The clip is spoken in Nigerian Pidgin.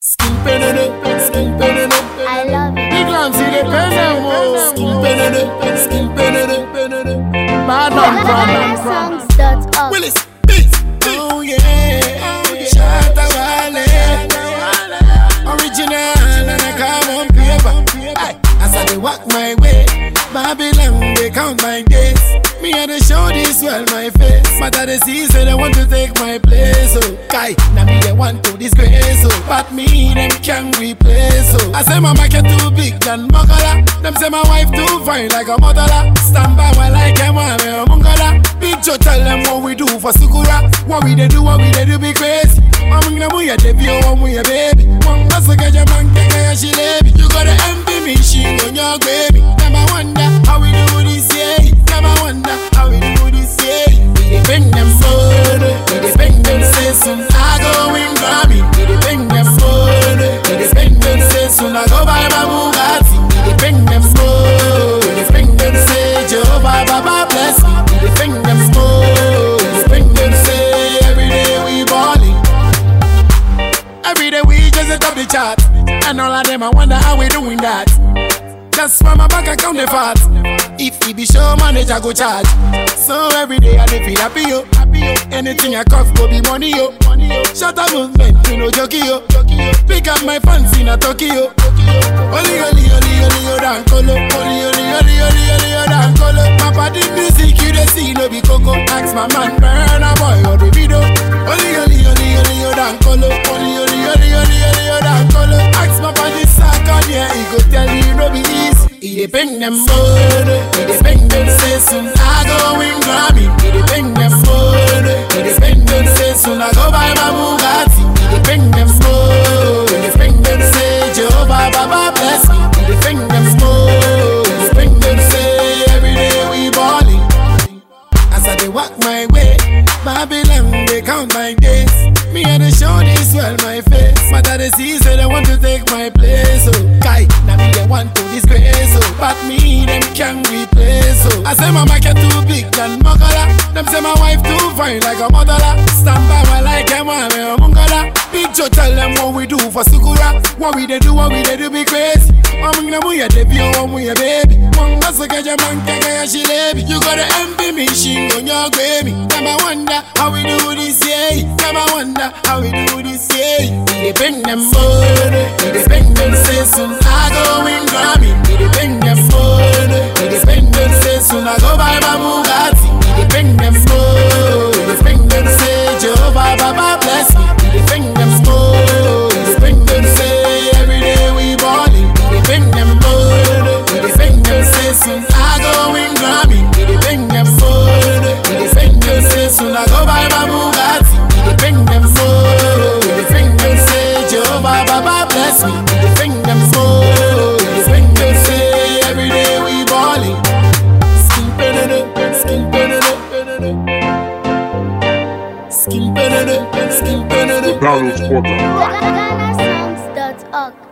Skin penene, skin penene. I love it. Big lamb see the penene. Skin penene, skin penene, penene. Bad man problem. GhanaSongs.org. Willis, beats. Oh yeah, Shatta Wale. Original and I come on paper. Aye. As I dey walk my way, Babylon they count my days. Me I dey show this world my face, but I dey see say they want to take my place. Oh, guy, now me they want to disgrace. Oh, but me them can replace. Oh, I say my market too big than Makala. Them say my wife too fine like a motherla. Stand by while I came on me a mungala. Big Joe tell them what we do for Sukura. What we they do, what we they do be crazy. I'm gonna move your debut, I'm with your baby. One muscle get your man, get your she lady. You gotta envy me, she on your baby. Never wonder how we do this, yeah. Never wonder how we do this, yeah. We dey bring them food, we dey bring them say soon I go win Grammy. We dey bring them food, we dey bring them say soon I go buy my Bugatti. We dey bring them food, we dey bring them say Jehovah Baba bless me. We dey bring them food, we dey bring them say every day we ballin'. Every day we just hit up the chart. And all of them, I wonder how we doing that. That's why my bank account they fat. If he be show manager go charge. So every day I dey feel happy yo. Anything I cough go be money yo. Shut up movement, you know jockey yo. Pick up my fans in a Tokyo. Oli oli oli oli yo dan kolo. Oli oli oli oli oli yo dan kolo. My body music you dey see no be coco. Ask my man burn a boy or the video. Oli oli oli oli yo dan kolo. Oli oli oli oli oli yo dan kolo. Ask my body sack on yeah, he go tell you no be easy. He dey bring them food, he dey bring them say soon I go win Grammy. He dey bring them food, he dey bring them say soon I go buy my Bugatti. He dey bring them food, he dey bring them say Jehovah Baba bless me. He dey bring them food, he dey bring them say every day we ballin'. As I dey walk my way, Babylon they count my days. Me I dey show this world my face, but I dey see say they want to take my place. Oh, guy, now me they want to disgrace. Oh, but me them can replace. Oh, I say my market too big than Makala. Them say my wife too fine like a motherla. Stand by while I came on me a mungala. Big Joe tell them what we do for Sukura. What we they do, what we they do be crazy. I'm gonna move your debut, I'm with your baby. One muscle get your man, get your she lady. You gotta envy me, she on your baby. Never wonder how we do this, yeah. Never wonder how we do this, yeah. We dey bring them food, we dey bring them say soon I go win Grammy. We dey bring them food, we dey bring them say soon I go buy my Bugatti. We dey bring them food, we dey bring them say Jehovah Baba bless me. We dey bring them food, we dey bring them say every day we ballin'. We dey bring them food, we dey bring them say soon I go win Grammy. We dey bring them food, we dey bring them say soon I go buy my Bugatti. We dey bring them food, we dey bring them say Jehovah Baba bless me. We dey bring them food, we dey bring them say every day we ballin'. Skin penene, skin penene, penene. Skin penene, skin penene. Barrels Quarter. GhanaSongs.org.